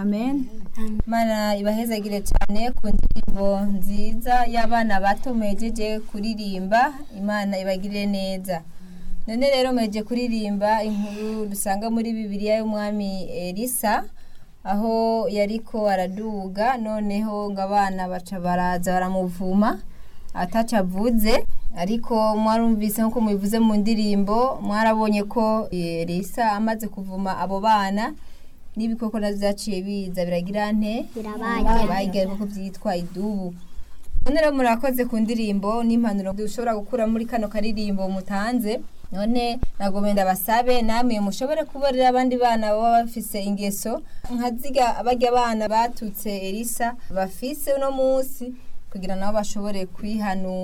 amen mana ibahezagire cyane ku ndirimbo nziza y'abana bato mwejeje kuririmba imana ibagirire neza none rero mweje kuririmba inkuru dusanga muri bibiliya y'umwami elisa aho yariko araduga noneho ngo abana baca baraza baramuvuma ataca avuze ariko mwarumvise nk'uko mubivuze mu ndirimbo mwarabonye ko elisa amaze kuvuma abo bana n'ibikoko navyo vyaciye biza biragira nte Birabarya. bayigaye koko vyitwa idubu none rero murakoze ku ndirimbo n'impanuro dushobora gukura muri kano karirimbo mutanze none nagomba ndabasabe namwe mushobore kubarira abandi bana baba bafise ingeso nka ziga barya abana batutse elisa bafise uno munsi kugira nabo bashobore kwihanura